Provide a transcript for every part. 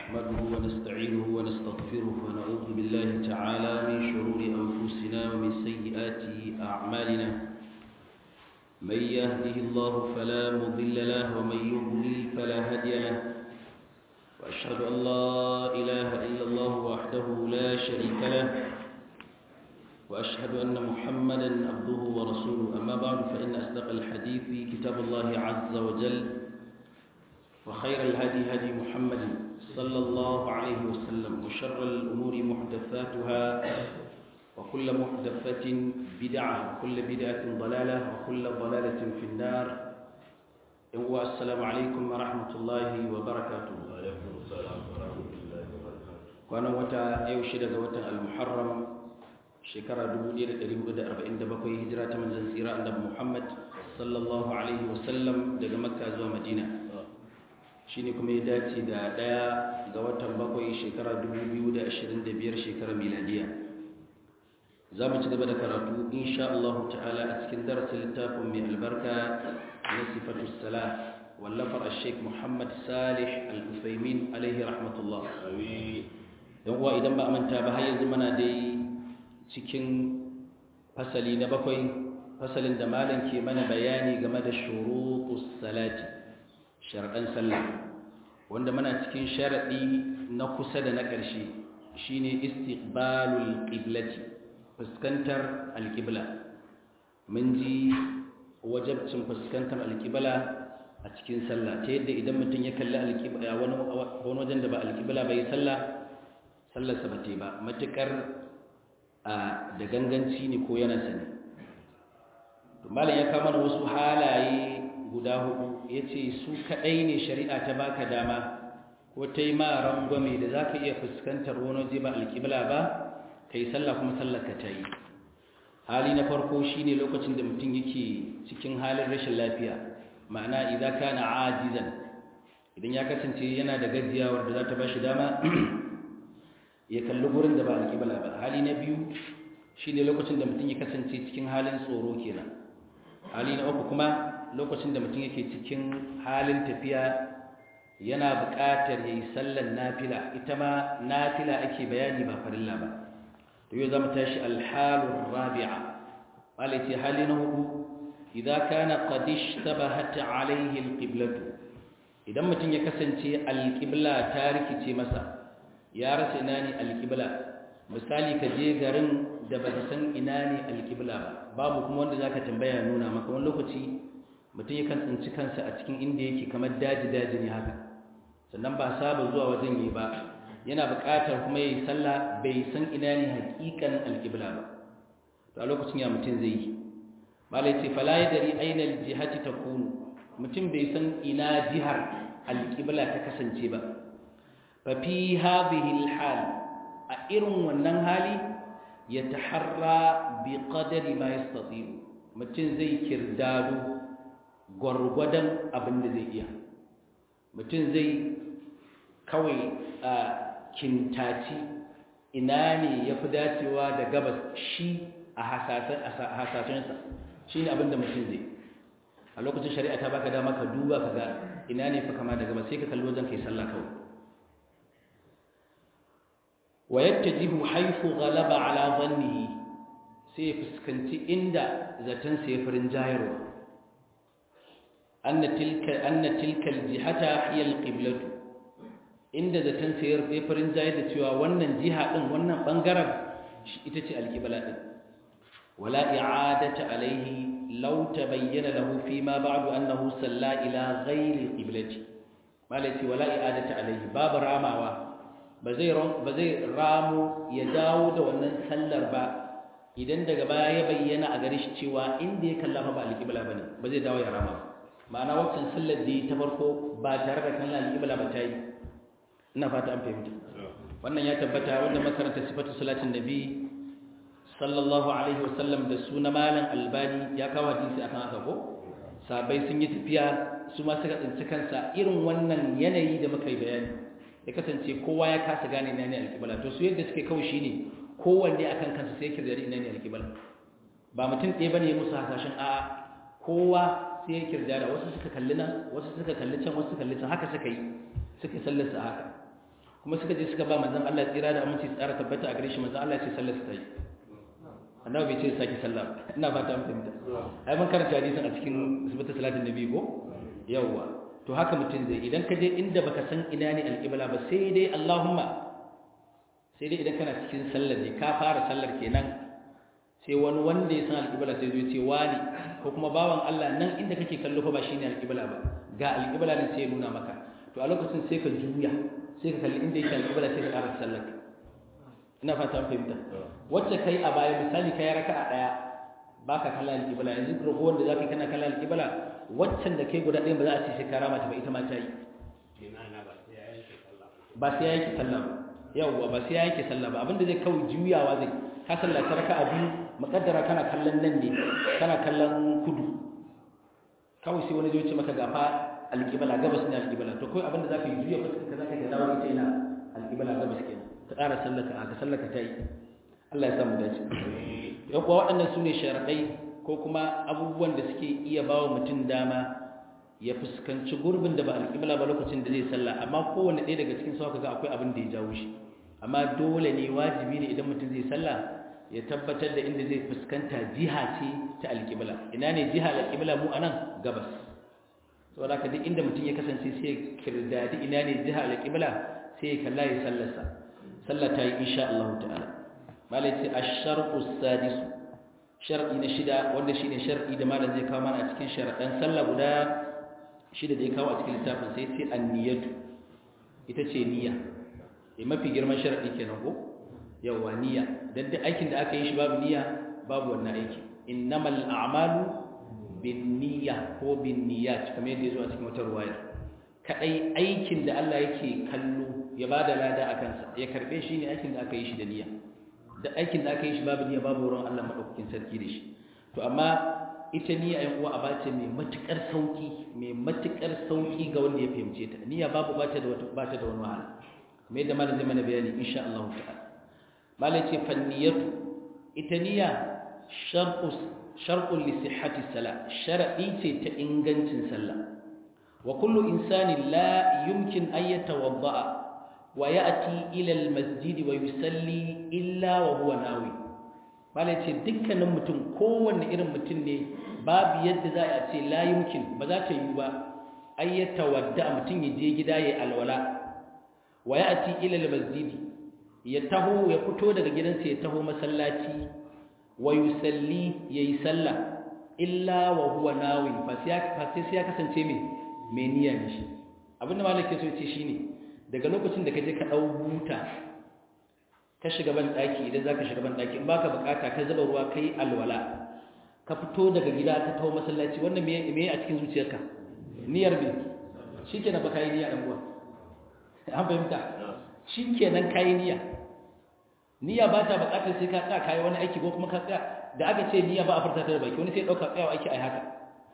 نحمده ونستعينه ونستغفره ونعوذ بالله تعالى من شرور أنفسنا ومن سيئات أعمالنا من يهده الله فلا مضل له ومن يضلل فلا هادي له وأشهد أن لا إله إلا الله وحده لا شريك له وأشهد أن محمدا عبده ورسوله أما بعد فإن أصدق الحديث كتاب الله عز وجل وخير الهدي هدي محمد صلى الله عليه وسلم وشر الأمور محدثاتها وكل محدثة بدعة وكل بدعة ضلالة وكل ضلالة في النار السلام عليكم ورحمة الله وبركاته وعليكم السلام ورحمة الله وبركاته وانا وتا يوشد وتا المحرم shekara 1447 hijira ta manzon tsira annabi Muhammad sallallahu alaihi wasallam daga Makka zuwa Madina shine kuma ya dace da daya ga watan bakwai shekara 2025 shekara miladiya za mu ci gaba da karatu insha Allah ta'ala a cikin darasin littafin mai albarka na sifatu salah wallafar al-sheikh Muhammad Salih al-Uthaymin alaihi rahmatullah dan uwa idan ba a manta ba har yanzu muna dai cikin fasali na bakwai fasalin da malam ke mana bayani game da shurutus salati shar'an sallah wanda muna cikin sharadi na kusa da na ƙarshe shine istiqbalul qiblati fuskantar alqibla mun ji wajabcin fuskantar alqibla a cikin sallah ta yadda idan mutum ya kalli alqibla wani wani wajen da ba alqibla bai sallah sallarsa ba ta ba matukar da ganganci ne ko yana sani malam ya kama wasu halaye guda hudu ya ce su kaɗai ne shari'a ta baka dama ko ta yi ma rangwame da za ka iya fuskantar wani waje ba alƙibla ba ka yi sallah kuma sallar ka ta yi hali na farko shi ne lokacin da mutum yake cikin halin rashin lafiya ma'ana idan ka na ajizan idan ya kasance yana da gajiyawar da za ta ba shi dama ya kalli gurin da ba alƙibla ba hali na biyu shi ne lokacin da mutum ya kasance cikin halin tsoro kenan hali na uku kuma lokacin da mutum yake cikin halin tafiya yana buƙatar ya yi sallan nafila ita ma nafila ake bayani ba farilla ba to yau zama tashi alhalun rabi'a malaiti hali na hudu idan kana qadish tabahat alaihi alqiblatu idan mutum ya kasance alqibla ta rikice masa ya rasa ina ne alƙibla misali ka je garin da ba ka san ina ne alƙibla ba babu kuma wanda za ka tambaya nuna maka wani lokaci mutum ya kan tsinci kansa a cikin inda yake kamar daji-daji ne haka sannan ba saba zuwa wajen yi ba yana buƙatar kuma ya yi sallah bai san ina ne haƙiƙan alƙibla ba to a lokacin ya mutum zai yi malai ce fala ya dari ainihin jihati ta kunu mutum bai san ina jihar alƙibla ta kasance ba ففي هذه الحال أئرن wannan hali يتحرى بقدر ما يستطيع mutum zai kirdado gwargwadon abin da zai iya mutum zai kawai a kintaci ina ne ya fi dacewa da gabas shi a hasashensa shi ne abin da mutum zai a lokacin shari'a ta baka dama ka duba ka ga ina ne fi kama da gabas sai ka kalli wajen kai sallah kawai ويتجه حيث غلب على ظنه sai fuskanci inda zaton sai farin jayarwa anna tilka anna tilka aljihata hiya alqiblatu inda zaton sai farin jayar da cewa wannan jiha din wannan bangaren ita ce alqibla din wala i'adata alaihi law tabayyana lahu fi ma ba'du annahu salla ila ghayri alqiblati malati wala i'adata alaihi babu ramawa ba zai ramu ya dawo da wannan sallar ba idan daga baya ya bayyana a gare shi cewa inda ya kalla ba alƙibla ba ne ba zai dawo ya rama ma'ana waccan sallar da ta farko ba tare da kallon alƙibla ba ta yi ina fata an fahimta wannan ya tabbata wanda makaranta sifatu salatin nabi sallallahu alaihi wasallam da suna malam albani ya kawo hadisi akan haka ko sabai sun yi tafiya su ma suka tsinci kansa irin wannan yanayi da muka yi bayani ya kasance kowa ya kasa gane ina ne alƙibla to su yadda suke kawai shine kowanne akan kansa sai yake zari ina ne alƙibla ba mutum ɗaya bane musu hasashen a kowa sai ya kirda da wasu suka kalli nan wasu suka kalli can wasu suka kalli can haka suka yi suka sallarsa haka kuma suka je suka ba manzon Allah tsira da aminci tsara tabbata a gare shi manzon Allah ya ce sallar ta yi annabi bai ce saki sallah ina fata mun fahimta ai mun karanta hadisin a cikin sifatu salatin nabi ko yawa to haka mutum zai idan ka je inda baka san ina ne alqibla ba sai dai Allahumma sai dai idan kana cikin sallar ne ka fara sallar kenan sai wani wanda ya san alqibla sai zai ce wani ko kuma bawan Allah nan inda kake kallo fa ba shine alqibla ba ga alqibla ne sai ya nuna maka to a lokacin sai ka juya sai ka kalli inda yake alqibla sai ka ƙara sallar ina fata an fahimta wacce kai a baya misali kai raka'a daya baka kallon alqibla yanzu ragowar da zaka kana kallon alqibla waccan da kai guda ɗaya ba za a ce sai ka rama ta ba ita ma ta yi ba sai ya yake sallah ba yawwa ba sai ya yake sallah ba abinda zai kawai juyawa zai ka sallaci raka'a biyu muqaddara kana kallon nan ne kana kallon kudu kawai sai wani zai ce maka gafa alqibla gabas ne alqibla to kai abinda zaka yi juya fuskar ka zaka ga dawo ita ina alqibla gabas kenan ka ƙara sallaka ka sallaka ta yi Allah ya samu dace yan kuwa waɗannan su ne sharaɗai ko kuma abubuwan da suke iya ba wa mutum dama ya fuskanci gurbin da ba alƙibla ba lokacin da zai sallah amma kowane ɗaya daga cikin sauka ga akwai abin da ya jawo shi amma dole ne wajibi ne idan mutum zai sallah ya tabbatar da inda zai fuskanta jiha ce ta alƙibla ina ne jiha alƙibla mu anan gabas saboda haka duk inda mutum ya kasance sai ya kirdadi ina ne jiha alƙibla sai ya kalla ya sallarsa sallah ta yi insha Allah ta'ala malai ce ash-sharqu sadis shar'i na shida wanda shine shar'i da malam zai kawo mana a cikin sharadan sallah guda shida da ya kawo a cikin littafin sai ce an-niyatu ita ce niyya eh mafi girman shar'i kenan ko yawa niyya dan duk aikin da aka yi shi babu niyya babu wannan aiki innamal a'malu binniyya ko binniyat kamar yadda ya zo a cikin wata ruwaya kadai aikin da Allah yake kallo ya ba da lada a kansa ya karbe shi ne aikin da aka yi shi da niyya da aikin da aka yi shi babu niyya babu wurin Allah maɗaukakin sarki da shi to amma ita niyya yan uwa aba ce mai matukar sauki mai matukar sauki ga wanda ya fahimce ta niyya babu ba ta da wata ba ta da wani wahala kamar yadda malam zai mana bayani insha Allah ta'ala malam ce fanniyatu ita niyya sharqu sharqu li sihhati salat shar'i ce ta ingancin sallah wa kullu insani la yumkin an yatawadda ويأتي إلى المسجد ويصلي إلا وهو ناوي bala ce dukkanin mutum kowanne irin mutum ne babu yadda za a ce la yumkin ba za ta yi ba ay yatawadda mutum ya je gida yayi alwala wa ya'ti ila almasjid ya taho ya fito daga gidansa ya taho masallaci wa yusalli yayi sallah illa wa huwa nawi fa sai ya kasance me me niyya ne shi abinda malaka so ya ce shine daga lokacin da ka je ka ɗau buta ka shiga ban ɗaki idan za ka shiga ban ɗaki in ba ka bukata ka zuba ruwa ka yi alwala ka fito daga gida ka taho masallaci wannan me a cikin zuciyarka niyyar bi shi ke na ba ka yi niyya ɗan uwa an fahimta shi ke nan ka yi niyya niyya ba ta bukatar sai ka tsaya ka yi wani aiki ko kuma ka tsaya da aka ce niyya ba a furta ta da baki wani sai ɗauka tsayawa aiki a yi haka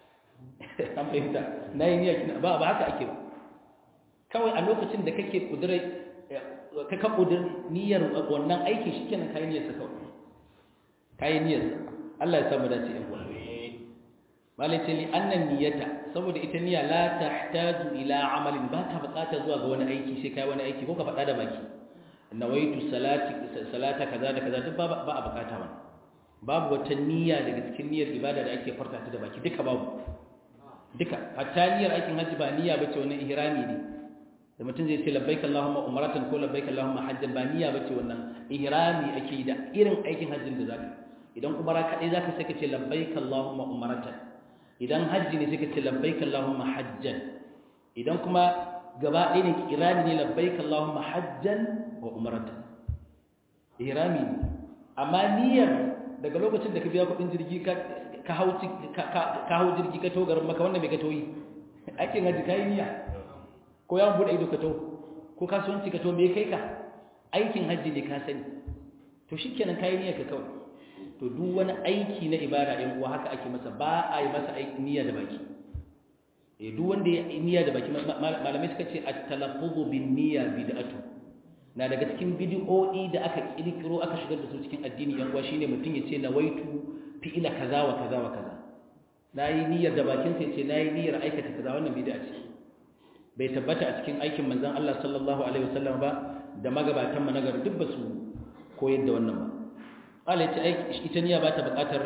an fahimta na yi niyya ba ba haka ake ba kawai a lokacin da kake kudurai ka ka kudur niyyar wannan aiki shikenan kai niyyar sa kawai kai niyyar sa Allah ya samu dace yan uwa malai ce li annan niyyata saboda ita niyya la tahtaju ila amalin ba ta bukata zuwa ga wani aiki sai kai wani aiki ko ka faɗa da baki nawaitu salati salata kaza da kaza duk ba a bukata wannan babu wata niyya daga cikin niyyar ibada da ake farta ta da baki duka babu duka hatta niyyar aikin hajji ba niyya bace wannan ihrami ne da mutum zai ce labbaik Allahumma umratan ko labbaik Allahumma hajjan ba niyya bace wannan ihrami ake da irin aikin hajjin da zaka idan umara kadai zaka sai ka ce labbaik Allahumma umratan idan hajji ne sai ka ce labbaik Allahumma hajjan idan kuma gaba ɗaya ne kirani ne labbaik Allahumma hajjan wa umratan ihrami ne amma niyyar daga lokacin da ka biya kuɗin jirgi ka ka hau ka hau jirgi ka to garin maka wanda mai ka toyi aikin hajji kai niyya ko yawon buɗe ido ka to ko kasuwanci ka to me kai ka aikin hajji ne ka sani to shi kenan kayi niyyar ka kawai to duk wani aiki na ibada ɗin uwa haka ake masa ba a yi masa aiki niyya da baki eh duk wanda ya niyya da baki malamai suka ce at-talaffuzu bin niyya bid'atu na daga cikin bid'o'i da aka kirkiro aka shigar da su cikin addini yan uwa shine mutum ya ce nawaitu fi'ila kaza wa kaza wa kaza nayi niyyar da bakin sa ya ce nayi niyyar aikata kaza wannan bid'a ce bai tabbata a cikin aikin manzon Allah sallallahu alaihi wasallam ba da magabatan mu nagari duk ba su koyar da wannan ba Allah ya ce ita niyya ba ta buƙatar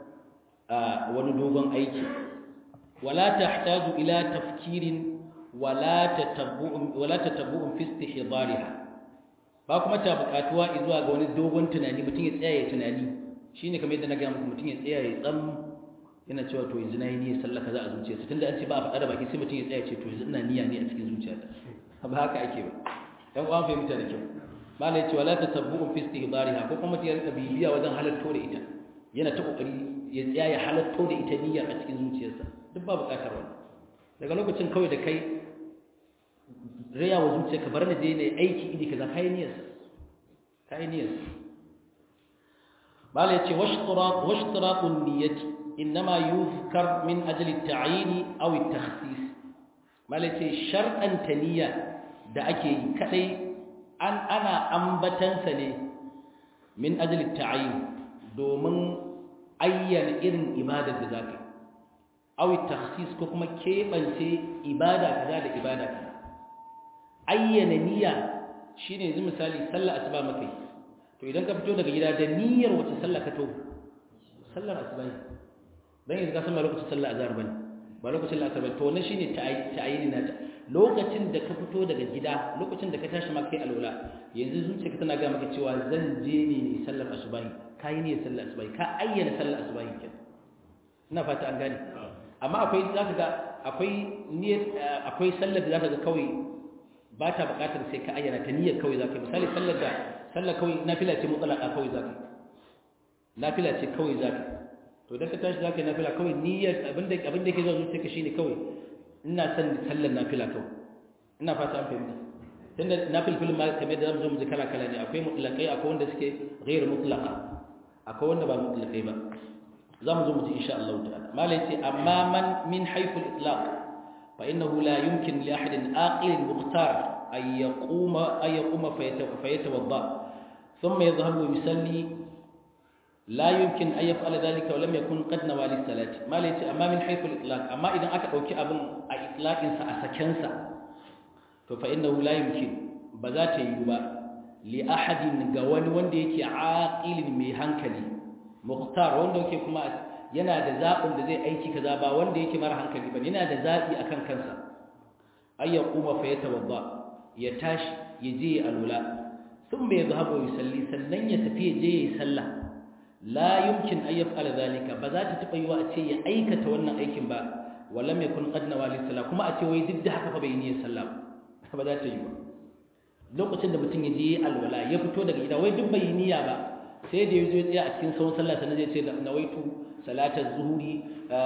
wani dogon aiki wala tahtaju ila tafkirin wala tatabbu'un wala tatabbu'un fi istihdariha ba kuma ta buƙatuwa zuwa ga wani dogon tunani mutum ya tsaya ya tunani shine kamar yadda na ga muku mutum ya tsaya ya tsam yana cewa to yanzu na yi niyyar sallah kaza a zuciyarsa tunda an ce ba a faɗa da baki sai mutum ya tsaya ce to yanzu ina niyya ne a cikin zuciyata ba haka ake ba dan uwan fahimta da kyau malai ya ce wala tatabbu'un fi istihdariha ko kuma mutum ya rika bibiya wajen halatto da ita yana ta kokari ya tsaya ya halatto da ita niyyar a cikin zuciyarsa duk ba buƙatar wani daga lokacin kawai da kai raya wa zuciya ka bar na je ne aiki iri kaza kai niyyar kai niyyar malai ya ce washtiraqun niyyati إنما يذكر من أجل التعيين أو التخصيص مالتي شرطا تنية da ake yi kadai an ana ambatansa ne min ajli ta'yin domin ayyana irin ibadar da zaka aw takhsis ko kuma kebance ibada kaza da ibada kaza ayyana niyya shine yanzu misali sallar asuba makai to idan ka fito daga gida da niyyar wace sallah ka to sallar asuba ne dan yanzu ka san ba lokacin sallah azhar bane ba lokacin la'asar bane to wannan shine ta'ayini nata lokacin da ka fito daga gida lokacin da ka tashi ma kai alwala yanzu zuciyarka tana ga maka cewa zan je ne ne sallar asubahi kai ne sallar asubahi ka ayyana sallar asubahi ken ina fata an gane amma akwai zaka ga akwai niyyar akwai sallar da zaka ga kawai ba ta buƙatar sai ka ayyana ta niyyar kawai zaka misali sallar da sallar kawai nafila ce mutlaka kawai zaka nafila ce kawai zaka to idan ka tashi zaka yi nafila kawai niyyar abinda abinda yake zuwa zuciyarka shine kawai ina son sallar nafila kawai ina fata an fahimta tunda nafil film ma kamar da zamu zo mu ji kala kala ne akwai mutlaqai akwai wanda suke ghairu mutlaqa akwai wanda ba mutlaqai ba zamu zo mu ji insha Allah ta'ala malai ce amma man min haythu al-itlaq fa innahu la yumkin li ahadin aqil mukhtar ay yaquma ay yaquma fayatawadda thumma yadhhabu yusalli لا يمكن أن يفعل ذلك ولم يكن قد نوى للصلاة ما ليس أما من حيث الإطلاق أما إذا أكا أوكي أبن إطلاق سأسكنسا فإنه لا يمكن بذات يبا لأحد قوان وندي عاقل ميهانكلي مختار وندي كما yana da zaɓin da zai aiki kaza ba wanda yake mara hankali ba yana da zaɓi akan kansa ay ya kuma fa ya tawadda ya tashi ya je alwala thumma yadhhabu yusalli sannan ya tafi ya je ya sallah la yumkin an yaf'ala zalika ba za ta taba yiwa a ce ya aikata wannan aikin ba walam yakun qad nawa lis sala kuma a ce wai duk da haka fa bai niyyar sallah ba za ta yi ba lokacin da mutum ya je alwala ya fito daga gida wai duk bai niyya ba sai da yazo ya tsaya a cikin sawun sallah sannan zai ce nawaitu salatar zuhuri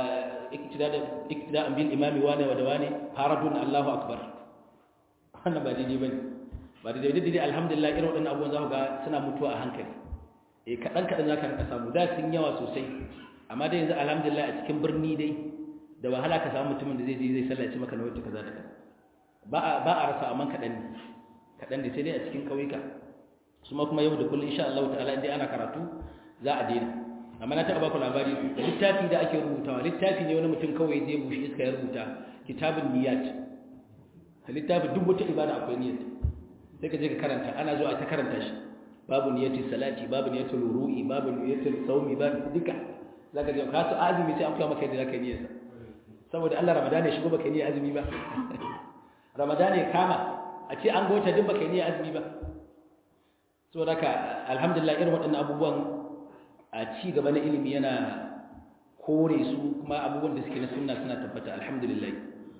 iktida'an bil imami wane wa da wane faradun Allahu akbar wannan ba daidai bane ba daidai daidai alhamdulillah irin waɗannan abubuwan za ku ga suna mutuwa a hankali eh kaɗan kaɗan za ka rika samu da sun yawa sosai amma dai yanzu alhamdulillah a cikin birni dai da wahala ka samu mutumin da zai je zai sallaci maka na wata kaza da kaza ba a ba a rasa amma kaɗan ne kaɗan ne sai dai a cikin ƙauyuka su ma kuma yau da kullum insha Allah ta'ala indai ana karatu za a daina amma na taɓa baku labari da littafi da ake rubutawa littafi ne wani mutum kawai zai bushe iska ya rubuta kitabun niyyat littafi duk wata ibada akwai niyyat sai ka je ka karanta ana zuwa ta karanta shi babu niyyatin salati babu niyyatin ruru'i babu niyyatin saumi babu duka zaka je ka su azumi sai an koya maka yadda zaka yi niyyarsa saboda Allah Ramadan ya shigo baka yi niyyar azumi ba Ramadan ya kama a ce an gota duk baka yi niyyar azumi ba saboda haka alhamdulillah irin waɗannan abubuwan a ci gaba na ilimi yana kore su kuma abubuwan da suke na sunna suna tabbata alhamdulillah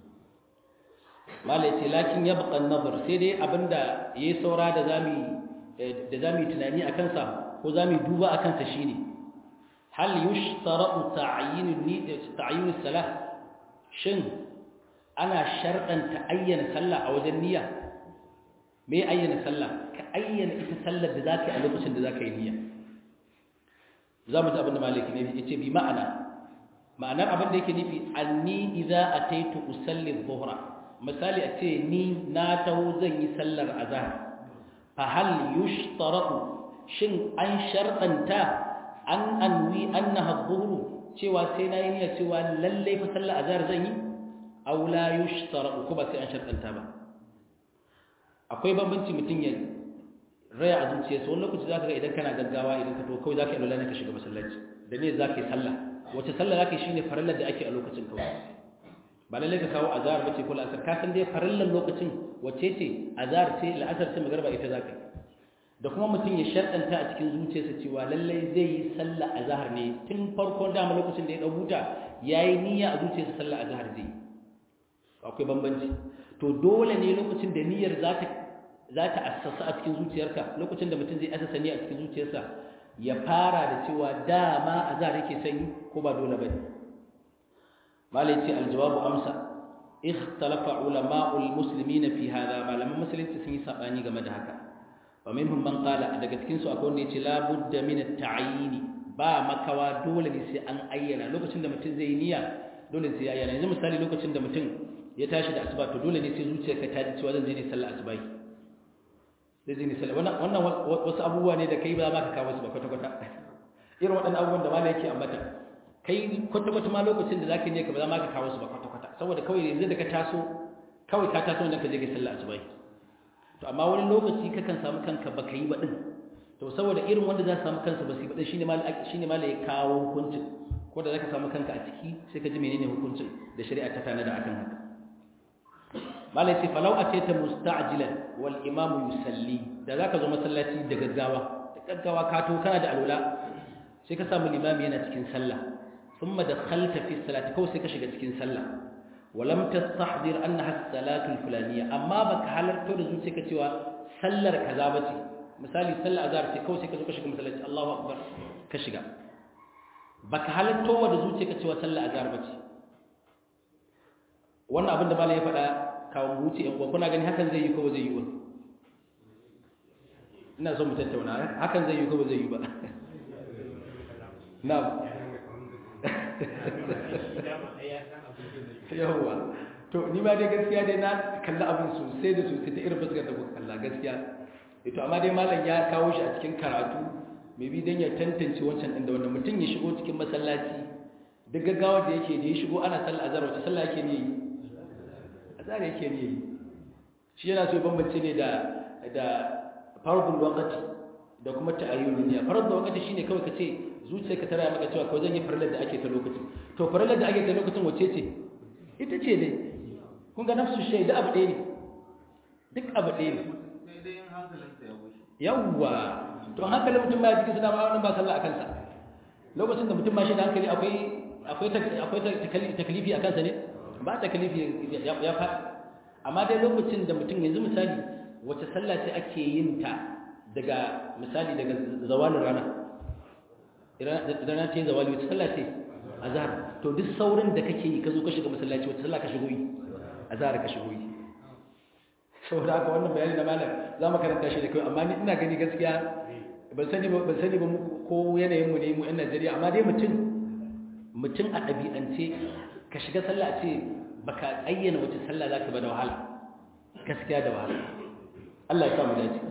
malai ce lakin yabqa an-nazar sai dai abinda yayi saura da zamu da za mu yi tunani a kansa ko za mu yi duba a kansa shi ne hal yushtara'u ta'ayyun salah shin ana sharɗanta ayyana sallah a wajen niyya me ayyana sallah ka ayyana ita sallar da zaka yi a lokacin da zaka yi niyya za mu ji abin da maliki ne ya ce bi ma'ana ma'anar abin da yake nufi anni idza ataitu usalli dhuhra misali a ce ni na taho zan yi sallar azhar فهل يشترط shin an sharɗanta an anwi annaha dhuhru cewa sai na yi niyya cewa lalle fa sallar azhar zan yi aw la yushtaratu ko ba sai an shartanta ba akwai bambanci mutum ya raya a zuciyarsa wani lokaci zaka ga idan kana gaggawa idan ka to kawai zaka yi lalla ne ka shiga masallaci da ne zaka yi sallah wace sallah zaka yi shine farallar da ake a lokacin kawai ba lalle ka kawo azhar bace ko la'asar ka san dai farallar lokacin wace ce azhar ce la'asar ce magriba ita zaka yi da kuma mutum ya sharɗanta a cikin zuciyarsa cewa lallai zai yi sallah azhar ne tun farkon dama lokacin da ya dau huta yayi niyya a zuciyarsa sallah azhar zai yi akwai bambanci to dole ne lokacin da niyyar za ta za ta assasa a cikin zuciyarka lokacin da mutum zai assasa niyya a cikin zuciyarsa ya fara da cewa dama azhar yake sanyi ko ba dole bane malai ce aljawabu amsa ikhtalafa ulama'ul muslimin fi hada malaman musulunci sun yi sabani game da haka wa minhum man qala daga cikin su akwai wanda yace la budda min at-ta'yin ba makawa dole ne sai an ayyana lokacin da mutum zai yi niyya dole sai ya ayyana yanzu misali lokacin da mutum ya tashi da asuba to dole ne sai zuciyarka ta ji cewa zan je ne sallar asuba sai je ne sallar wannan wannan wasu abubuwa ne da kai ba za ka kawo su ba kwata kwata irin waɗannan abubuwan da malai yake ambata kai kwata kwata ma lokacin da zaka je ka ba za ma ka kawo su ba kwata kwata saboda kawai yanzu da ka taso kawai ka taso ne ka je ka sallar asuba to amma wani lokaci kakan samu kanka baka yi ba din to saboda irin wanda za su samu kansa ba su yi ba din shine malai shine malai ya kawo hukuncin ko da zaka samu kanka a ciki sai ka ji menene hukuncin da shari'a ta tanada akan haka malai ce falau a ce ta musta'jilan wal imamu yusalli da zaka zo masallaci da gaggawa da gaggawa ka to kana da alwala sai ka samu limami yana cikin sallah thumma dakhalta fi salati kawai sai ka shiga cikin sallah walam tastahdir annaha as-salatu al-fulaniyya amma baka halarto da zuciya cewa sallar kaza bace misali sallar azhar ce kawai sai ka zo ka shiga masallaci Allahu akbar ka shiga baka halarto da zuciya cewa sallar azhar bace wannan abin da malai ya faɗa kawo wuce yan kuna gani hakan zai yi ko ba zai yi ba ina so mu tattauna hakan zai yi ko ba zai yi ba na yawwa to ni ma dai gaskiya dai na kalla abin sosai da sosai ta irin fuskar da kuka kalla gaskiya ito amma dai malam ya kawo shi a cikin karatu mai bi dan ya tantance wancan din da wannan mutum ya shigo cikin masallaci duk gaggawar da yake da ya shigo ana sallah azhar wace sallah yake ne azhar yake ne shi yana so ya bambance ne da da fardul waqti da kuma ta'ayyun niyya fardul waqti shine kawai kace zuciyarka tana maka cewa ko zan yi farallar da ake ta lokacin to farallar da ake ta lokacin wace ce ita ce ne kun ga nafsu shay da abu ɗaya ne duk abu ɗaya ne sai dai in hankalinsa ya bushe yawwa to hankalin mutum ba cikin suna ba wannan ba sallah akan sa lokacin da mutum ba shi da hankali akwai akwai akwai takalifi akan sa ne ba takalifi ya faɗi amma dai lokacin da mutum yanzu misali wace sallah ce ake yin ta daga misali daga zawalin rana idan na ce zawali wace sallah ce azhar to duk saurin da kake yi ka zo ka shiga masallaci wace sallah ka shigo yi azhar ka shigo yi saboda haka wannan bayani na malam za mu karanta shi da kai amma ni ina gani gaskiya ban sani ba ban sani ba ko yanayin mu ne mu yan Najeriya amma dai mutum mutum a ɗabi'ance ka shiga sallah a ce baka ayyana wace sallah zaka ba da wahala gaskiya da wahala Allah ya samu dace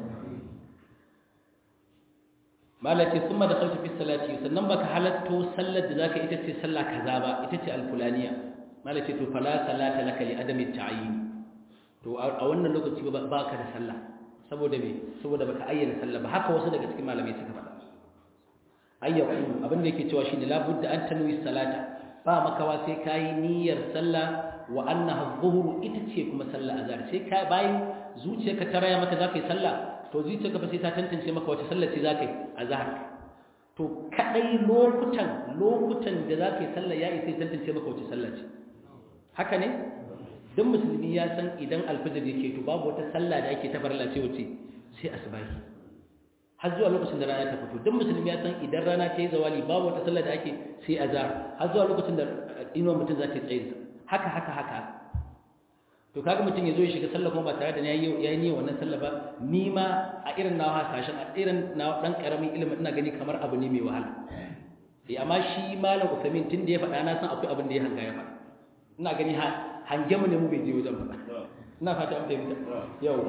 malaki summa da khalta fi salati sannan baka halatto sallar da zaka ita ce sallah kaza ba ita ce alfulaniya malaki to fala salata laka li adami ta'yin to a wannan lokaci ba baka da sallah saboda me saboda baka ayyana sallah ba haka wasu daga cikin malamai suka faɗa ayyaku abin da yake cewa shine la budda an tanwi salata ba makawa sai kayi niyyar sallah wa annaha dhuhru ita ce kuma sallah azhar sai ka bayan zuciyarka ta raya maka zaka yi sallah to zuciyarka fa sai ta tantance maka wace sallah ce zaka yi azhar to kadai lokutan lokutan da zaka yi sallah yayi sai tantance maka wace sallah ce haka ne dan musulmi ya san idan alfajir yake to babu wata sallah da ake ta farilla ce wace sai asbahi har zuwa lokacin da rana ta fito dan musulmi ya san idan rana ta yi zawali babu wata sallah da ake sai azhar har zuwa lokacin da inuwar mutum za ta tsaye haka haka haka to kaga mutum ya zo ya shiga sallah kuma ba tare da ya yi niyyar wannan sallah ba ni ma a irin na hasashen a irin na dan karamin ilimin ina gani kamar abu ne mai wahala eh amma shi malam Uthamin tun da ya faɗa na san akwai abin da ya hanga ya faɗa ina gani hange mu ne mu bai je wajen ba ina fata an fahimta yau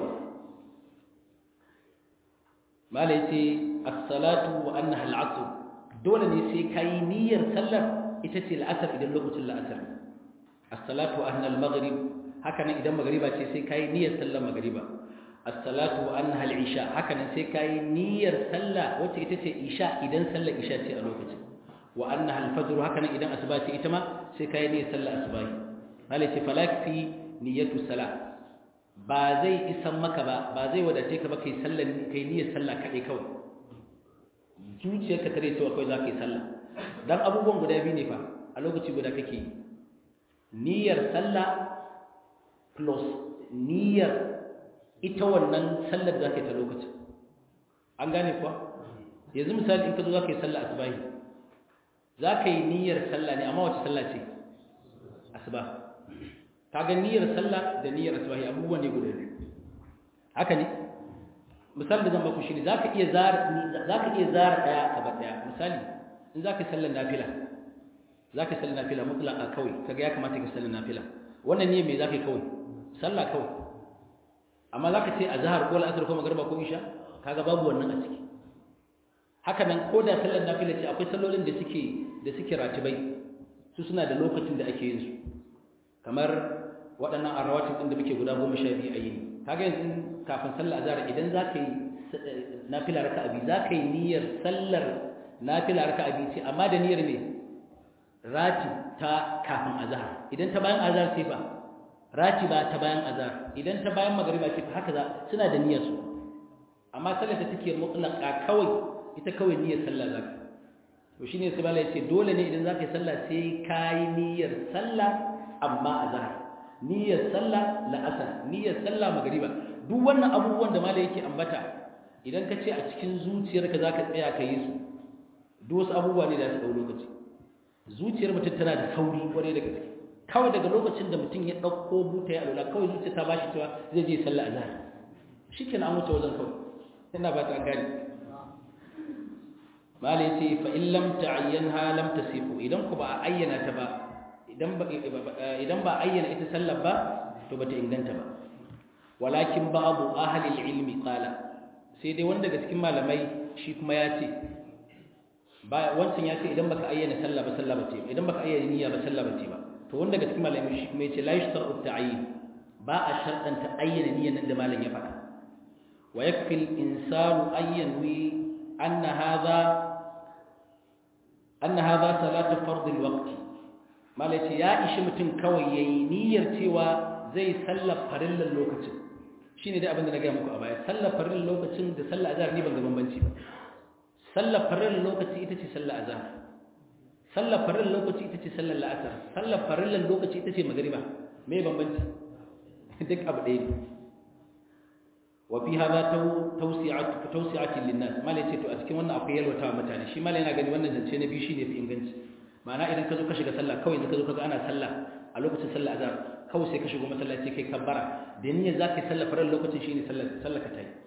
mala yace as-salatu wa annaha al-'asr dole ne sai kai niyyar sallar ita ce al-asr idan lokacin al-asr as-salatu anna al-maghrib haka nan idan magriba ce sai kai niyyar sallar magriba as-salatu anha al-isha haka nan sai kai niyyar sallah wacce ita ce isha idan sallar isha ce a lokacin wa annaha al-fajr haka nan idan asuba ce ita ma sai kai niyyar sallar asuba malaci falakfi niyyatu salat ba zai isan maka ba ba zai wadace ka ba kai sallan kai niyyar sallah kadai kawai zuciyarka tare cewa kawai za ka yi sallah dan abubuwan guda biyu ne fa a lokaci guda kake yi niyyar sallah plus niyyar ita wannan sallar da ka yi ta lokacin an gane kuwa yanzu misali in ka zo za ka yi sallah asubahi za ka yi niyyar sallah ne amma wace sallah ce asuba ka ga niyyar sallah da niyyar asubahi abubuwan ne guda biyu haka ne misali da zan baku shi ne za ka iya zara ɗaya ka ba ɗaya misali in za ka yi sallar nafila za ka yi sallar nafila mutlaka kawai kaga ya kamata ka yi sallar nafila wannan niyyar me za ka yi kawai sallah kawai amma za ka ce a zahar ko la'asar ko magarba ko isha kaga babu wannan a ciki haka nan ko da sallar nafila ce akwai sallolin da suke da suke ratibai su suna da lokacin da ake yin su kamar waɗannan arrawatin ɗin da muke guda goma sha biyu a yini kaga yanzu kafin sallar azhar idan za ka yi nafila raka abi za ka yi niyyar sallar nafila raka abi ce amma da niyyar ne rati ta kafin azhar idan ta bayan azhar ce fa rati ba ta bayan azhar idan ta bayan magariba ce fa haka za suna da niyyar su amma sallar da take mutlaqa kawai ita kawai niyyar sallah za ka to shine sai bala yace dole ne idan za ka yi sallah sai ka yi niyyar sallah amma azhar niyyar sallah la'asar niyyar sallah magariba duk wannan abubuwan da malai yake ambata idan ka ce a cikin zuciyarka za ka tsaya ka yi su duk wasu abubuwa ne da su ɗau lokaci zuciyar mutum tana da sauri kwarai da gaske kawai daga lokacin da mutum ya ɗauko buta ya alula kawai zuciya ta bashi cewa zai je sallah a zahar shi kenan an wuce wajen kawai ina ba ta gani malai ya ce fa in lam ta'ayyanha lam tasifu idan ku ba a ayyana ta ba idan ba idan ba ayyana ita sallar ba to bata inganta ba walakin babu ahli ilmi qala sai dai wanda daga cikin malamai shi kuma ya ce ba wancan ya ce idan baka ayyana sallah ba sallah bace idan baka ayyana niyya ba sallah bace ba to wanda daga cikin malamai shi kuma ya ce la yashtaru ta'yin ba a sharɗanta ayyana niyyan nan da malam ya faɗa wa yakfi al-insanu ayyanwi anna hadha anna hadha salatu fard al-waqt malai ce ya ishi mutum kawai yayi niyyar cewa zai sallar farillan lokacin shine dai abin da na ga muku a baya sallar farillan lokacin da sallar azhar ni ban ga bambanci ba sallar farillan lokaci ita ce sallar azhar sallar farillan lokaci ita ce sallar la'asar sallar farillan lokaci ita ce magriba me bambanci duk abu ɗaya ne wa fi hadha tawsi'atu tawsi'atin linnas malai ce to a cikin wannan akwai yalwata mutane shi malai yana gani wannan zance na biyu shine fi inganci ma'ana idan ka zo ka shiga sallah kawai idan ka zo ka ga ana sallah a lokacin sallah azhar kawai sai ka shigo masallaci kai kabbara da niyyar za ka yi sallah farar lokacin shine sallah ka tayi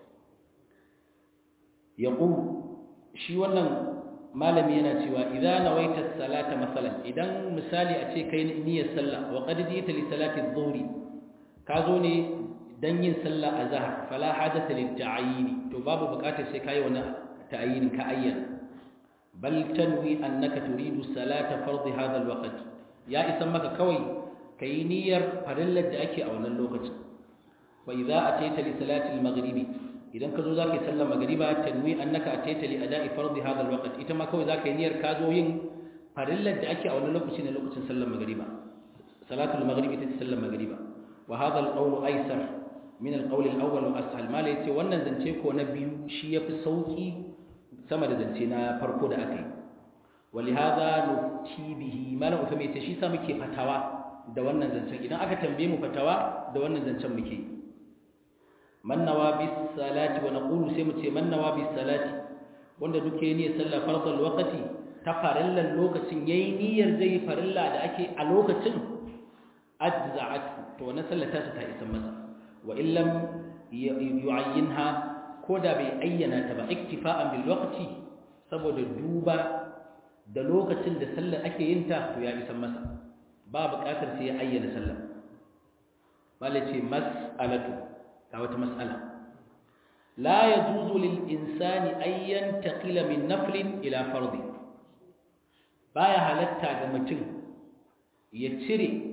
yaqul shi wannan malami yana cewa idza nawaita salata masalan idan misali a ce kai niyyar sallah wa qad jita li salati adh-dhuhri ka zo ne dan yin sallah azhar fala hadatha lit ta'yin to babu bukatar sai kai wani ta'yin ka ayyana bal tanwi annaka turidu salata fardhi hadha al-waqt ya isan maka kawai kai niyyar farillar da ake a wannan lokacin wa idza ataita li salati al-maghribi idan ka zo zaka yi sallar magriba tanwi annaka ataita li ada'i fardhi hadha al-waqt ita ma kawai zaka yi niyyar ka zo yin farillar da ake a wannan lokacin ne lokacin sallar magriba salatu al-maghribi ita sallar magriba wa hadha al-qawl aysar min al-qawl al-awwal wa ashal ma yace wannan zance ko na biyu shi yafi sauki sama da zance na farko da aka yi ولهذا نفتي به ما لا ufame ta shi sa muke fatawa da wannan zancen idan aka tambaye mu fatawa da wannan zancen muke man nawa bis salati wa naqulu sai mu ce man nawa bis salati wanda duke ne sallah fardal waqti ta farillan lokacin yayi niyyar zai farilla da ake a lokacin ajza'at to wannan sallar ta ta isa masa wa illam yu'ayyinha ko da bai ayyana ta ba iktifa'an bil waqti saboda duba da lokacin da sallar ake yin ta to ya isan masa ba buƙatar sai ya ayyana sallar malace mas'alatu ga wata mas'ala la yajuzu lil insani an yantaqila min naflin ila fardi baya halatta ga mutum ya cire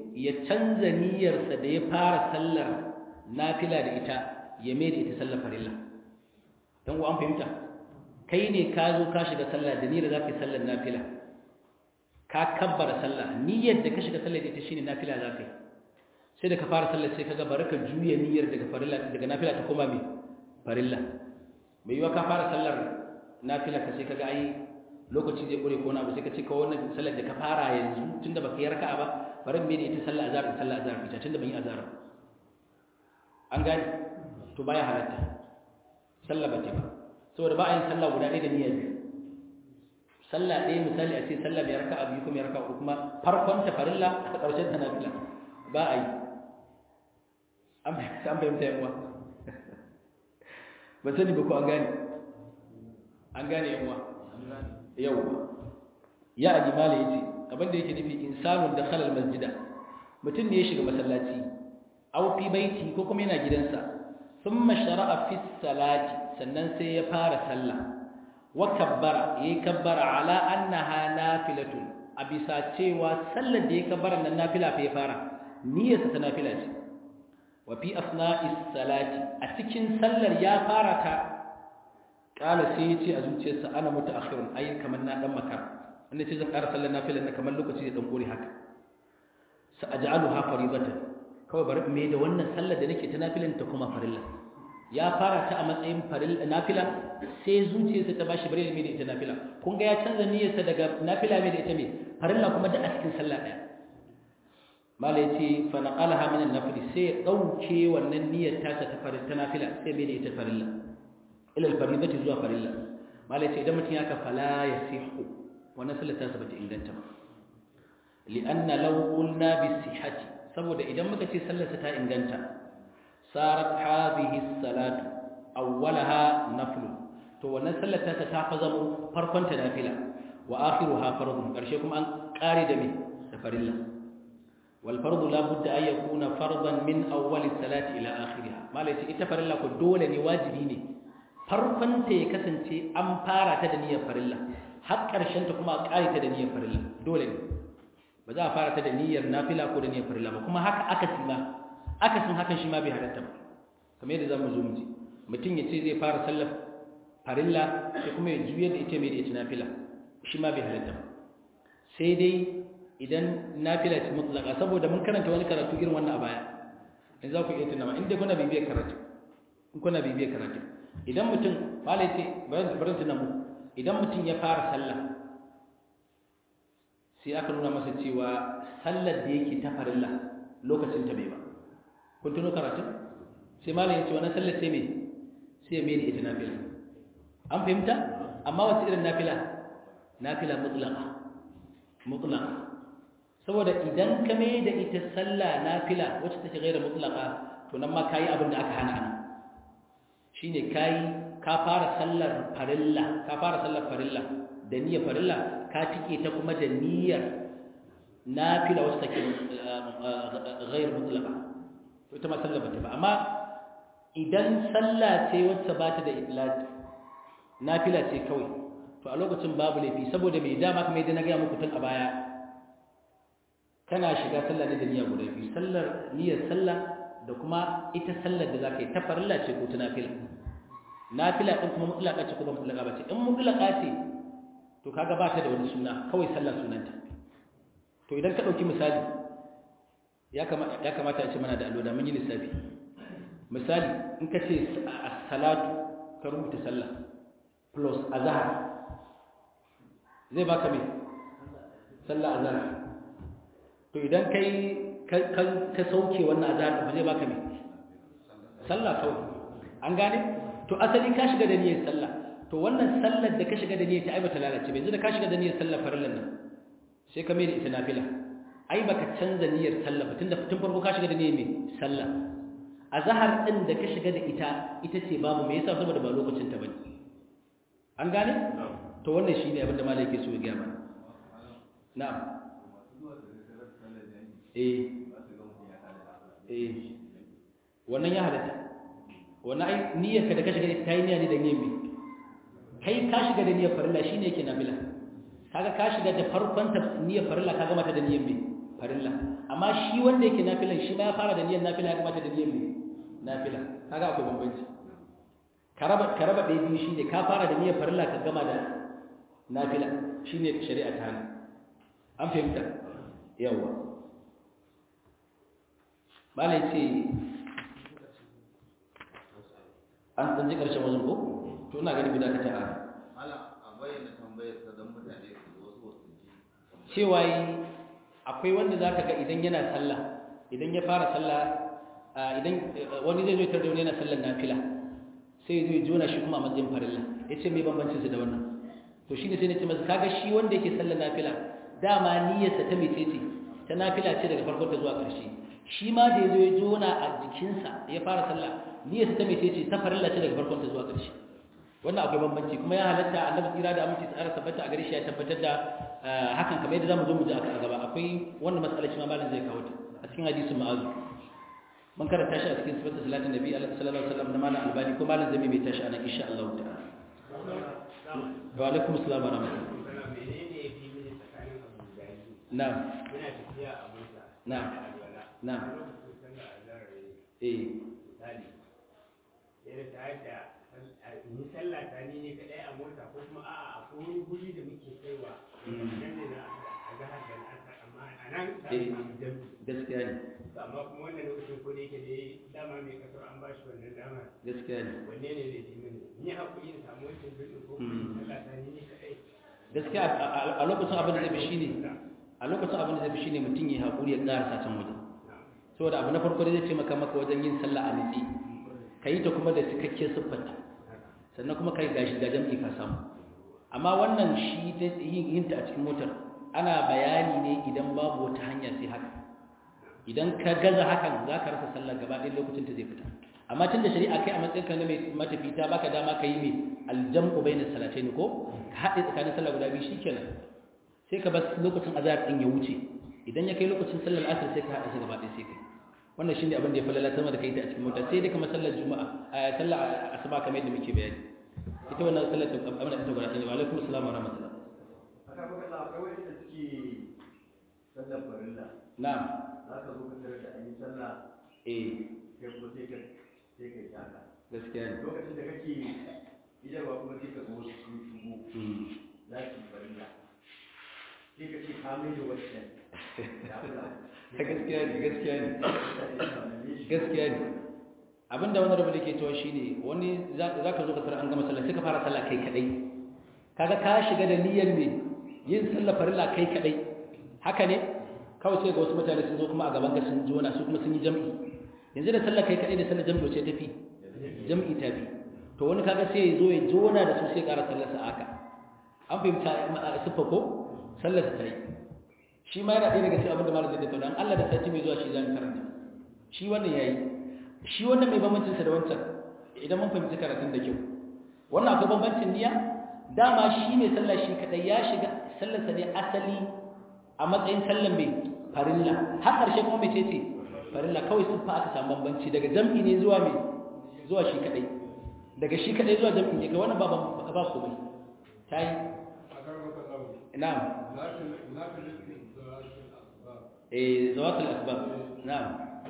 ya canza niyyarsa da ya fara sallar nafila da ita ya mai da ita sallar farilla don ku an fahimta kai ne ka zo ka shiga sallah da niyyar za ka yi sallar nafila ka kabbara sallah niyyar da ka shiga sallar da ita shine nafila za ka yi sai da ka fara sallar sai ka ga bari ka juya niyyar daga farilla daga nafila ta koma mai farilla mai yiwa ka fara sallar nafila ka sai ka ga ai lokaci zai kure ko na abu sai ka ce ka wannan sallar da ka fara yanzu tunda baka yi raka'a ba bari mai da ita sallar azhar da sallar azhar ita tunda ban yi azhar an gane to baya halatta sallah bace ba saboda ba a yin sallah guda ɗaya da niyyar biyu sallah ɗaya misali a ce sallah mai raka'a biyu kuma raka'a uku kuma farkon ta farilla a ƙarshen ta nafila ba a yi an fahimta yan uwa ban sani ba ko an gane an gane yan uwa yau ya aji mala ya ce abinda yake nufi insanun da khalal masjida mutum ne ya shiga masallaci aw fi baiti ko kuma yana gidansa thumma shara'a fi salati sannan sai ya fara sallah wa kabbara yayi kabbara ala annaha nafilatun a bisa cewa sallar da ya kabbara nan nafila fa ya fara niyyarsa ta nafila ce wa fi asna'is salati a cikin sallar ya fara ta kala sai ya ce a zuciyarsa ana mutaakhirun ai kamar na dan makara wanda ce zan ƙara sallar nafilar na kamar lokaci da dan kore haka sa aj'aluha faridatan kawai bari me da wannan sallar da nake ta nafilan ta kuma farilla ya fara ta a matsayin farilla nafila sai zuciyarsa ta bashi bare me da ita nafila kun ga ya canza niyyarsa daga nafila me da ita me farilla kuma da a cikin sallah daya mala yace fa naqalaha min an-nafl sai ya dauke wannan niyyar ta ta farilla ta nafila sai me da ita farilla ila al-faridati zuwa farilla mala yace idan mutum ya ka fala yasihu wannan sallar ta bata inganta ba li'anna law qulna bi sihhati saboda idan muka ce sallarsa ta inganta sarat hadhihi salatu awwalaha nafl to wannan sallar ta ta fa zamo farkon ta nafila wa akhiruha fardun karshe kuma an kare da me da farilla wal fardu la budda an yakuna fardan min awwal salati ila akhiriha malai ce ita farilla ko dole ne wajibi ne farkon ta ya kasance an fara ta da niyyar farilla har karshen ta kuma a kare ta da niyyar farilla dole ne ba za a fara ta da niyyar nafila ko da niyyar farilla ba kuma haka aka sima aka sin hakan shi ma bai halatta ba kamar yadda zamu zo mu ji mutum ya ce zai fara sallar farilla sai kuma ya juye da ita mai da ita nafila shi ma bai halatta ba sai dai idan nafila ce mutlaka saboda mun karanta wani karatu irin wannan a baya in za ku iya tunawa inda kuna bibiyar karatu in kuna bibiyar karatu idan mutum malai ce bari tuna mu idan mutum ya fara sallah sai aka nuna masa cewa sallar da yake ta farilla lokacin ta bai ba kun tuno karatu sai malam ya ce wannan sallar sai me sai me da ita nafila an fahimta amma wace irin nafila nafila mutlaqa mutlaqa saboda idan ka mai da ita sallah nafila wacce take gaira mutlaqa to nan ma kayi abin da aka hana ana shine kayi ka fara sallar farilla ka fara sallar farilla da niyyar farilla ka tike ta kuma da niyyar nafila wasu take ghair mutlaqa to ita ma sallah bata ba amma idan sallah ce wacce ba ta da itlaq nafila ce kawai to a lokacin babu laifi saboda mai dama kamar yadda na ga muku tun a baya kana shiga sallah ne da niyya guda biyu sallar niyyar sallah da kuma ita sallar da zaka yi ta farilla ce ko ta nafila nafila din kuma mutlaqa ce ko ba mutlaqa ba ce in mutlaqa ce to kaga ba ta da wani suna kawai sallar sunanta to idan ka dauki misali ya kamata ya kamata a ce mana da allo da mun yi lissafi misali in ka ce as-salatu ka rubuta sallah plus azhar zai baka me sallah azhar to idan kai ka sauke wannan azhar ba zai baka me sallah kawai an gane to asali ka shiga da niyyar sallah to wannan sallar da ka shiga da niyyar ta ai bata lalace ba yanzu da ka shiga da niyyar sallar farillan nan sai ka mai da ita nafila ai baka canza niyyar sallah ba tunda tun farko ka shiga da niyyar me sallah azhar din da ka shiga da ita ita ce babu me yasa saboda ba lokacin ta bane an gane to wannan shine abin da malai yake so ya ga mana na'am eh eh wannan ya halatta wannan ai niyyar ka da ka shiga da ta yi niyya ne da niyyar me kai ka shiga da niyyar farilla shine yake nafila kaga ka shiga da farkon ta niyyar farilla ka gama ta da niyyar me farilla amma shi wanda yake nafilan shi ma ya fara da niyyar nafila ya kamata da niyyar nafila kaga akwai bambanci ka raba ka raba ɗaya biyu shine ka fara da niyyar farilla ka gama da nafila shine shari'a ta hana an fahimta yawa malai ce an ɗan ji ƙarshen wajen ko to ina gani bi da ka ta Ala a bayyana tambayar sa don mutane su wasu wasu ji. cewa yi akwai wanda za ka ga idan yana sallah idan ya fara sallah idan wani zai zo tar da wani yana sallar nafila sai zai jona shi kuma a matsayin farilla ya ce mai bambancin su da wannan to shi ne sai na ce masa kaga shi wanda yake sallar nafila dama niyyarsa ta mece ce ta nafila ce daga farkon ta zuwa ƙarshe shi ma da ya zo ya jona a jikinsa ya fara sallah niyyarsa ta mece ce ta farilla ce daga farkon ta zuwa ƙarshe wannan akwai bambanci kuma ya halatta annabi tsira da aminci tsara tabbata a gare shi ya tabbatar da hakan kamar yadda zamu zo mu ji a gaba akwai wannan matsalar shi ma malam zai kawo ta a cikin hadisin ma'azu mun karanta shi a cikin sifatul salatin nabi sallallahu alaihi wasallam na malam albani ko malam zai mai tashi anan insha Allah ta'ala wa alaikum assalam wa rahmatullahi na'am na'am na'am eh ni sallah ta ni ne kadai a mota ko kuma a'a a wani guri da muke kaiwa nan ne na a zahar da al'asar amma a nan za mu samu jami gaskiya ne amma kuma wannan lokacin ko da yake dai dama mai kasar an bashi wannan dama gaskiya ne wanne ne zai ji mini ni hakuri in samu wancan birnin ko kuma sallah ta ni ne kadai gaskiya a lokacin abin da zai fi shine a lokacin abin da zai fi shine mutum ya haƙuri ya ƙara can waje saboda abu na farko da zai ce maka maka wajen yin sallah a nitsi ka yi ta kuma da cikakken siffarta sannan kuma kai gashi ga jam'i ka samu amma wannan shi yin ta a cikin motar ana bayani ne idan babu wata hanya sai haka idan ka gaza hakan za ka rasa sallar gaba ɗaya lokacin ta zai fita amma tun da shari'a kai a matsayin ka na mai matafi ta baka dama ka yi mai aljam'u bainas salatain ko ka haɗe tsakanin sallar guda biyu shikenan sai ka bar lokacin azhar din ya wuce idan ya kai lokacin sallar asr sai ka haɗa shi gaba ɗaya sai kai wannan shine abin da ya falala sama da kai ta a cikin mota sai dai kamar sallar juma'a a sallar asuba kamar yadda muke bayani ita wannan sallar ta abin da ta gwada ne wa alaikum assalam wa rahmatullah aka maka Allah akwai wani da suke sallar farilla na'am za ka zo ka tarar da an yi sallah eh kai kuma sai ka sai ka yi haka gaskiya ne lokacin da kake idarwa kuma sai ka zo wasu sun shigo Mm. za su yi farilla sai ka ce ka mai da wancan ya kula gaskiya ne gaskiya ne mutane suna nan ne shi gaskiya ne abinda wani rabu da ke cewa shine wani za ka zo ka tara an gama sallah sai ka fara sallah kai kadai kaga ka shiga da niyyar me yin sallah farilla kai kadai haka ne kawai sai ga wasu mutane sun zo kuma a gaban ka sun jona su kuma sun yi jam'i yanzu da sallah kai kadai da sallah jam'i wace tafi jam'i tafi to wani kaga sai ya zo ya jona da su sai ƙara sallar sa haka an fahimta siffa ko sallar sa ta yi shi ma yana ɗaya daga cikin abin da malam zai tattauna an Allah da sati mai zuwa shi zan karanta shi wannan yayi shi wannan mai bambancin sa da wancan idan mun fahimci karatun da kyau wannan akwai bambancin niyya dama shi mai sallah shi kadai ya shiga sallar sa ne asali a matsayin sallar mai farilla har ƙarshe kuma mai ce farilla kawai sun fa aka samu bambanci daga jam'i ne zuwa mai zuwa shi kadai daga shi kadai zuwa jam'i ne ga wannan ba ba komai tayi na'am eh zawatul asbab na'am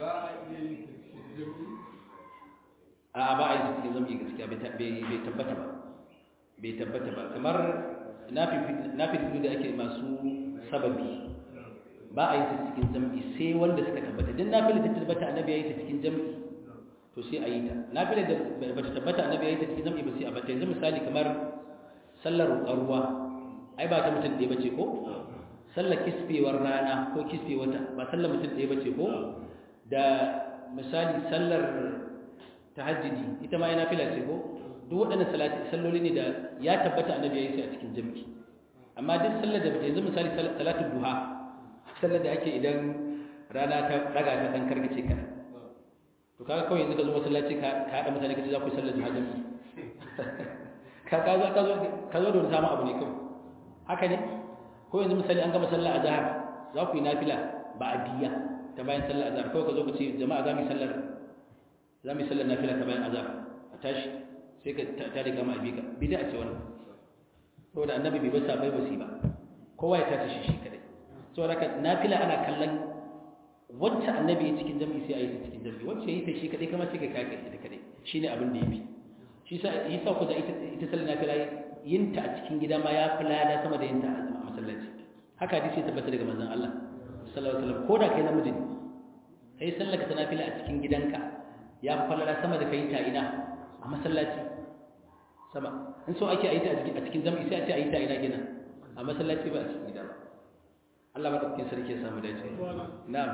a ba a yi cikin zambi gaskiya bai tabbata ba bai tabbata ba kamar na fi da ake masu sababi ba a yi ta cikin zambi sai wanda suka tabbata din na fi da tabbata annabi ya yi ta cikin zambi to sai a yi ta na fi da ba ta tabbata annabi ya yi ta cikin zambi ba sai a bata yanzu misali kamar sallar ruwa ai ba ta mutum ɗaya ba ce ko sallar kisfewar rana ko kisfe wata ba sallar mutum ɗaya ba ce ko da misali sallar tahajjudi ita ma yana fila ce ko duk waɗannan salati salloli ne da ya tabbata annabi ya yi su a cikin jami'i amma duk sallar da yanzu misali salatu duha sallar da ake idan rana ta daga ta dan karkace ka to kaga kawai yanzu ka zo masallaci ka ka hada mutane ka ce za ku yi sallar duha jami'i ka ka zo ka zo ka zo da wani samu abu ne kawai haka ne ko yanzu misali an gama sallar azhar za ku yi nafila ba adiya ta bayan sallar azhar kawai ka zo ka ce jama'a za mu yi sallar za mu yi sallar nafila ta bayan azhar a tashi sai ka ta riga ma abi ka bid'a ce wannan saboda annabi bai basa bai basi ba kowa ya tashi shi shi kadai saboda haka nafila ana kallon wacce annabi ya cikin jami'i sai a yi ta cikin jami'i wacce ya yi ta shi kadai kama sai ka kaka ita kadai shine abin da ya fi shi sa yi sa ku da ita ita sallar nafila yin ta a cikin gida ma ya fi lada sama da yin ta a masallaci haka hadisi ya tabbata daga manzon Allah sallallahu alaihi wasallam ko da kai namiji ne kai sallar ka ta nafila a cikin gidanka ya fi falala sama da kai ta ina a masallaci sama in so ake a yi ta a cikin jami'i sai a ce a yi ta ina gina a masallaci ba a cikin gida ba Allah madaukakin sarki ya samu dace na'am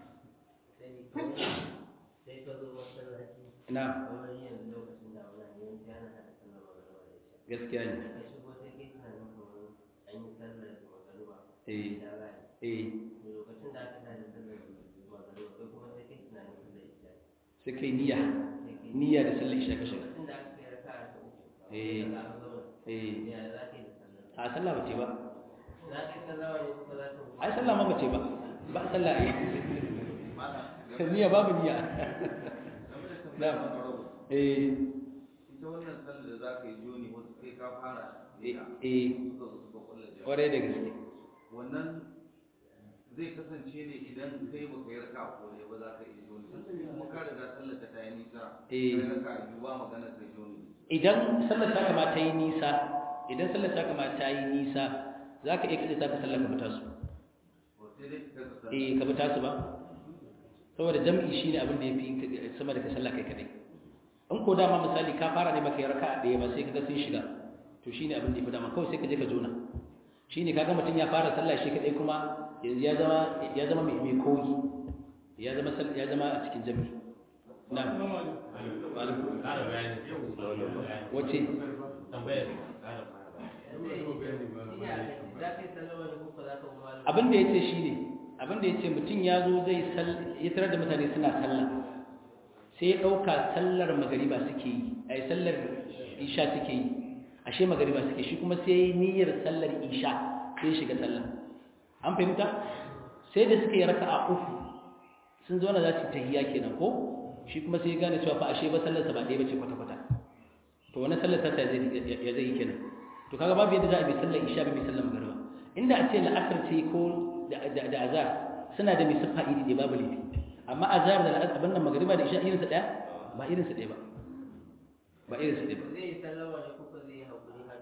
sai ka zo masallaci na'am kamar yanzu lokacin da wani ne wani yana hada sallar magariba da isha gaskiya ne ka shigo sai kai tunanin kamar an yi sallar magariba eh da rana eh da lokacin da aka tada sallar magariba kai kuma sai kai tunanin sallar isha sai kai niyya sai kai niyya da sallar isha ka shiga lokacin da aka kai raka'a ta uku Eh. da aka zama eh ya za ka yi da sallar a sallah ba ce ba za ka yi sallama ne kuma za ka ai sallah ma ba ce ba ba sallah ai Mala, niyya babu niyya game da tambayar Na'am. Farau, eh ita wannan sallar da za ka yi joni wasu kai ka fara eh ita, eh suka zo suka kulla jami'a. kwarai da gaske wannan zai kasance ne idan kai baka yi raka ko ne ba za ka yi joni kuma ka riga sallar ka ta yi nisa Eh. kai raka biyu ba magana kai joni idan sallar ta kama ta yi nisa idan sallar ta kama ta yi nisa za ka iya kaɗe ta ka sallar ka fita su ko sai dai ka kasa sallar eh ka fita su ba saboda jam'i shine abin da ya fi sama da ka sallah kai kadai in ko dama misali ka fara ne baka yi raka'a ɗaya ba sai kaga sun shiga to shine abin da ya fi dama kawai sai ka je ka jona shine kaga mutum ya fara sallah shi kadai kuma yanzu ya zama ya zama mai mai koyi ya zama sal- ya zama a cikin jami'i na wa alaikum ƙara bayani wace tambayar ƙara za ka yi sallama ne kuma za ka kuma abin da yace shine abin da yace mutum ya zo zai sal ya tarar da mutane suna sallah sai ya dauka sallar magariba suke yi ai sallar isha suke yi ashe magariba suke shi kuma sai yayi niyyar sallar isha sai ya shiga sallah an fahimta sai da suka yi raka'a uku sun zo na za su yi tahiyya kenan ko shi kuma sai ya gane cewa fa ashe ba sallar sa ba ɗaya bace kwata kwata to wannan sallar ta zai ya zai yi kenan to kaga babu yadda za a bi sallar isha ba bi sallar magariba inda a ce la'asar ce ko da da- da azhar suna da mai siffa iri ɗaya babu laifi amma azhar da la'asar abin nan magariba da isha irinsa ɗaya ba irinsa ɗaya ba ba irinsa ɗaya ba zai yi sallama ne kuma zai yi haƙuri haka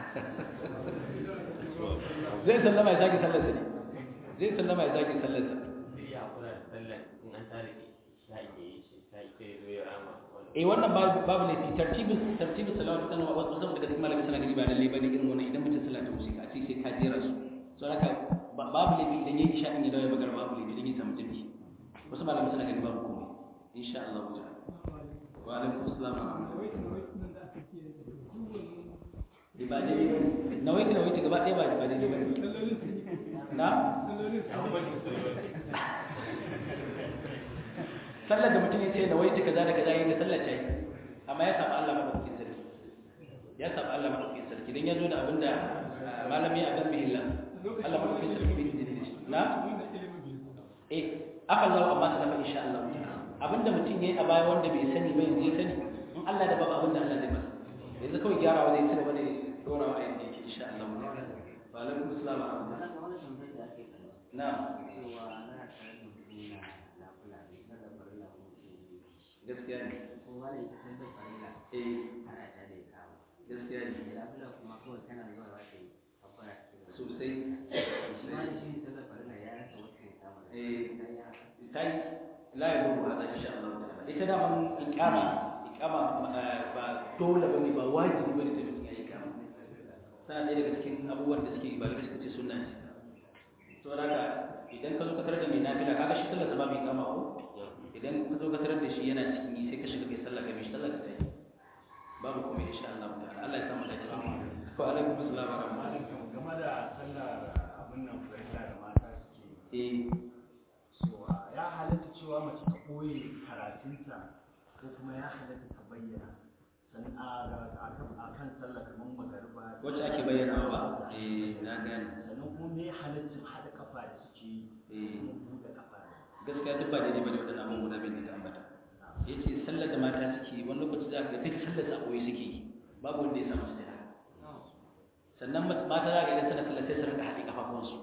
zai sallama ya sake sallarsa ne zai sallama ya sake sallarsa zai iya hakura da sallar in an tare da isha ke yi shi sai sai zo ya rama wani eh wannan babu babu laifi tartibin tartibin salawat kan wa wasu daga cikin malamai suna gani ba lalle bane irin wannan idan mutum sallah ta musika a ce sai ka jera su so haka ba- babu laifi idan yayi isha din ya dawo ya magana babu laifi idan ya samu jami'i wasu malamai suna gani babu komai insha Allah ta'ala wa alaikum assalam wa rahmatullahi Eh, ba daidai ba ne nawaiti nawaiti gaba ɗaya ba ba daidai ba ne na sallar da mutum ya ce nawaiti kaza da kaza yayin da sallar ta yi amma ya samu Allah madaukakin sarki ya samu Allah madaukakin sarki dan ya zo da abinda ah, malami ya dan bihilla Allah madaukakin sarki bai izini da shi na eh aka zo amma sanafa insha Allah ta'ala. abinda mutum yayi a baya wanda bai sani ba yanzu ya sani in Allah da babu abinda Allah zai masa yanzu kawai gyarawa zai ci gaba da dorawa a yanda yake insha Allah ta'ala. wa alaikum assalam wa rahmatullah wani tambayar da ake kallo na cewa ana tare da mutum yana lafula ne kada farilla ko mutum gaskiya ne ko wani ita san da farilla eh ana ta da kawo gaskiya ne da lafula kuma kawai kana zuwa za ka yi kabbara ta gaba sosai shi ma da shi ne sallar farilla ya rasa wacce ya kama da Eh. ta yi haka tai la ya rubu hada insha Allah ta'ala ita da man iqama iqama eh, ba dole bane ba wajibi bane sai mutum ya yi iqama tana ɗaya daga cikin abubuwan da suke ba da suka ce sunna ce to haka idan ka zo ka tarar da mai nafila kaga shi sallar sa ba mai iqama ko idan ka zo ka tarar da shi yana cikin yi sai ka shiga kai sallah kai mishi sallah ka tayi babu komai insha Allah ta'ala Allah ya samu dace wa alaikum assalam wa rahmatullahi game da sallar abin nan farilla da mata suke eh so ya halatta cewa mace ta koyi karatunta ko kuma ya halatta ta bayyana san a kan sallah kamar magariba wacce ake bayyana ba eh na gane sannan kuma me halaccin haɗa kafa da suke yi eh kuma buɗe kafa da gaskiya duk ba daidai bane waɗannan abubuwan guda biyu da ka ambata yace sallar da mata suke yi wani lokaci za ka ga duk sallar da akwai suke yi babu wanda ya samu sujada sannan mat- mata za ka ga idan suna sallar sai su rinka haɗe kafafuwansu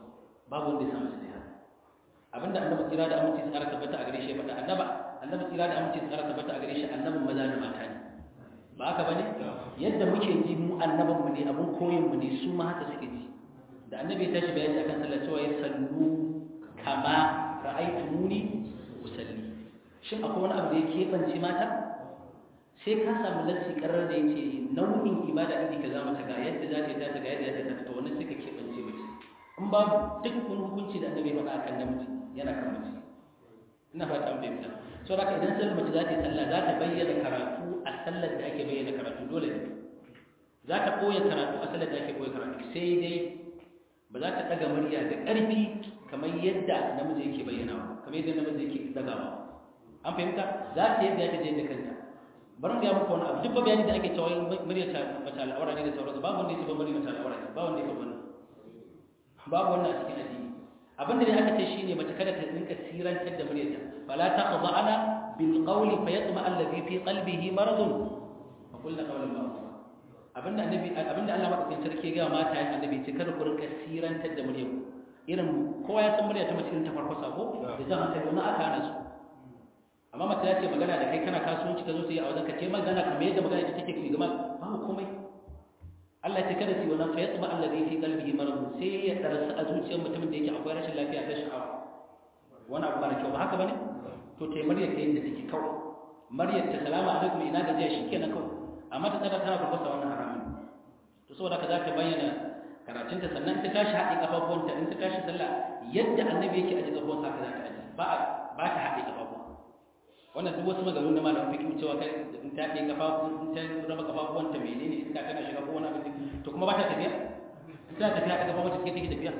babu wanda ya samu sai haka abinda annabi tsira da aminci tsara tabbata a gare shi faɗa annaba annabi tsira da aminci tsara tabbata a gare shi annabin maza da mata ne ba haka bane yadda muke ji mu annabin mu ne abun koyin mu ne su ma haka suke ji da annabi ya tashi bayani akan sallah cewa ya sallu kama ra'aytumuni usalli shin akwai wani abu da ya keɓance mata sai ka samu nassi karar da yake nau'in ibada iri ka za mata ga yadda za ta yi ta ga yadda za ta fita wannan sai ka keɓance mace in babu duk wani hukunci da annabi faɗa akan namiji yana kan mace ina fata an fahimta so da idan sallar mace za ta yi sallah za ta bayyana karatu a sallar da ake bayyana karatu dole ne za ta ɓoye karatu a sallar da ake ɓoye karatu sai dai ba za ta ɗaga murya da ƙarfi kamar yadda namiji yake bayyanawa kamar yadda namiji yake ɗagawa an fahimta za ta yadda ya ta je da kanta bari mu ga muku wani abu duk ba bayani da ake cewa murya ta mace al'aura ne da sauransu babu wanda ya ce ba murya mace al'aura ne ba wanda ya ce wannan babu wannan a cikin addini abin da aka ce shine mace kada ta rinka sirantar da muryarta fala taqda'ana bil qawli fayatma alladhi fi qalbihi maradun fa qulna qawlan ma'rufa abinda annabi abinda Allah madaukakin sarki ya ga mata ya annabi ce kada ku rinka sirantar da muryarku irin kowa ya san murya ta mace irin ta farko sako da jan hankali wannan aka hana su amma mace ya ce magana da kai kana kasuwanci ka zo su yi a wajen ka ce magana kamar yadda magana ita take ki gama babu komai Allah ce kada su yi wannan fa yatma alladhi fi qalbihi marad sai ya darasa a zuciyar mutumin da yake akwai rashin lafiya ta sha'awa wani abu mara kyau ba haka bane to tai maryar ta yadda take kawai maryar ta salamu alaikum ina gajiya shikenan kawai amma ta tsara tana farfasa wannan haramun to saboda ka za ta bayyana karatunta sannan ta tashi haɗe kafafuwanta in ta tashi sallah yadda annabi yake aje kafafuwansa haka za ta aje ba ba ta haɗe kafafuwa wannan duk wasu maganganu na malamin fiqh cewa kai in ta haɗe kafafu in ta raba kafafuwanta menene in ka tana shiga ko wani abin to kuma ba ta tafiya in ta tafiya ta kafafuwanta take take tafiya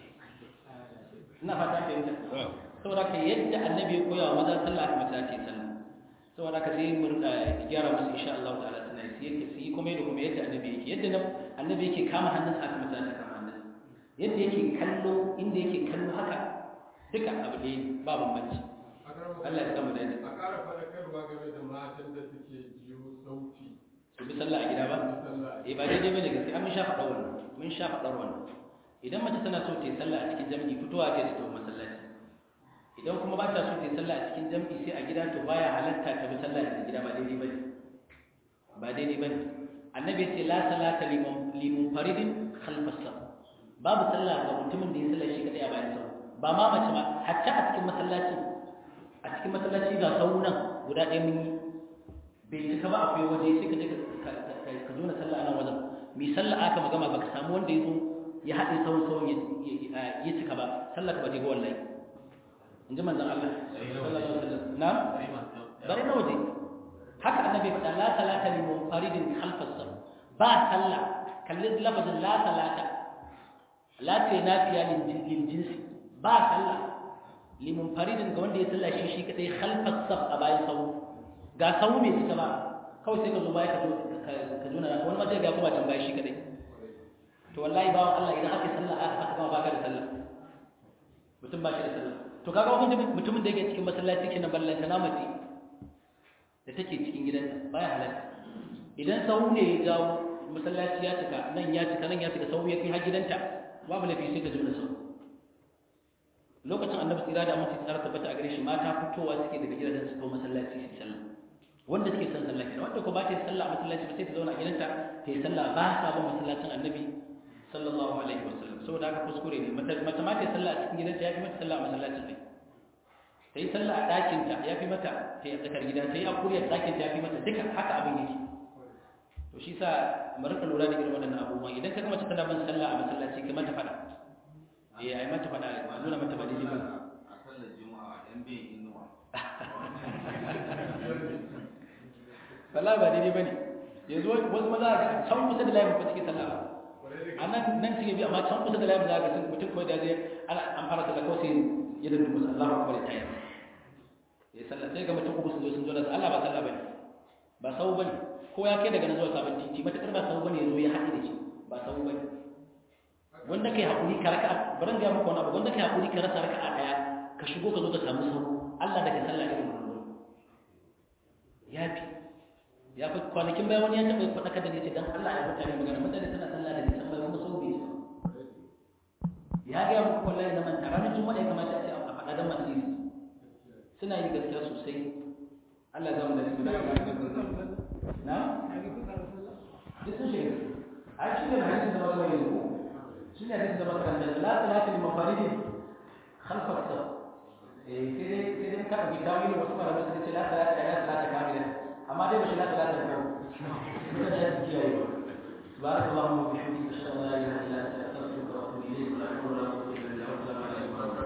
ina fata ta yi saboda ka yadda annabi ya koya wa maza sallah haka mace ta yi sallah saboda ka sai mu gyara musu insha Allah ta'ala suna yi yake su yi kuma da kuma yadda annabi yake yadda annabi yake kama hannunsa haka mace ta kama hannunsa yadda yake kallo inda yake kallo haka duka abu ne ba bambanci Allah ya samu dace a ƙara faɗakarwa game da matan da suke jiyo sauti su bi sallah a gida ba sallah eh ba daidai bane gaskiya mun sha faɗa wannan mun sha faɗar wannan idan mace tana so ta yi sallah a cikin jami'i fitowa ta yi ta masallaci idan kuma ba ta so ta yi sallah a cikin jami'i sai a gida to baya halatta ta bi sallah a gida ba daidai bane ba daidai bane annabi ya ce la salata liman limun faridin khalfa saf babu sallah ga mutumin da ya sallah shi kadai a bayan sau ba ma mace ba hatta a cikin masallaci a cikin masallaci ga sau nan guda ɗaya mun yi bai cika ba akwai waje sai ka je ka zo na sallah a nan wajen mai sallah aka magama baka samu wanda ya zo ya haɗe sauran sauran ya cika ba sallah ka ba ta ga wallahi in ji manzan Allah sallallahu alaihi wasallam na bare na waje haka annabi ya faɗa la salata li munfaridin khalfas saf ba sallah kalli lafazin la salata la ce nafiya lil jinsi ba sallah li munfaridin ga wanda ya sallah shi shi kadai khalfas saf a bayan sau ga sau mai cika ba kawai sai ka zo baya ka zo ka zo na wani ma sai ga kuma tambaya shi kadai to wallahi bawan Allah idan aka sallah aka gama baka da sallah mutum ba shi da sallah to kaga wani mutumin da yake cikin masallaci kenan ballanta na mace da take cikin gidan baya halatta idan sahu ne ya jawo masallaci ya cika nan ya cika nan ya cika sahu ya kai har gidanta babu lafi sai ka zo da sahu lokacin annabi tsira da amince tsara tabbata a gare shi mata fitowa suke daga gidajen su kawo masallaci su sallah wanda suke son sallah kenan wanda ko ba ta yi sallah a masallaci ba sai ta zauna a gidanta ta yi sallah ba sa ba masallacin annabi sallallahu alaihi wasallam saboda haka kuskure ne mace ma ta yi sallah a cikin gidanta ya fi mata sallah a masallacin ne ta yi sallah a ɗakinta ya fi mata ta yi a tsakar gida ta yi a kuriyar ɗakinta ya fi mata duka haka abin yake to shi sa mu rika lura da irin waɗannan abubuwan idan ka ga mace tana bin sallah a masallaci ka mata faɗa eh ai mata faɗa a nuna mata ba daidai ba a sallar juma'a yan bin inuwa wallahi ba daidai bane yanzu wasu maza ga can kusa da layin ba suke sallah ba a nan nan suke bi amma can kusa da layin za ga sun mutum kawai da zai ana an fara sallah kawai sai ya da dubu Allahu akbar ta yi ya sallah sai ga mutum uku sun zo sun zo da Allah ba sallah bane ba sau bane ko ya kai daga nan zuwa sabon titi matakar ba sau bane ya zo ya haɗe da shi ba sau bane wanda kai hakuri ka raka baran ga muku wani abu wanda kai hakuri ka rasa raka'a daya ka shigo ka zo ka samu sau Allah da ka sallah irin wannan ya fi ya fi kwanakin bayan wani ya taɓa faɗakar da ne ce don Allah ya mutane magana mutane suna sallah da nisan bayan kuma sau bai ya ga muku wallahi zaman a ranar juma'a ya kamata a ce a faɗa dan masu yi suna yi gaskiya sosai Allah zama da su da na duk sun shiga a shi ne hadisin da masu yi shi ne hadisin da masu kan da la salata liman faridin khalfa saf eh sai dai sai dai ka ɗauki tawili wasu malamai suka ce la salata la salata kamilan amma dai ba shi la salata ko mutane ya su kiyaye ba سبحانك اللهم وبحمدك اشهد ان لا اله الا انت استغفرك واتوب اليك ولا حول ولا قوه الا بالله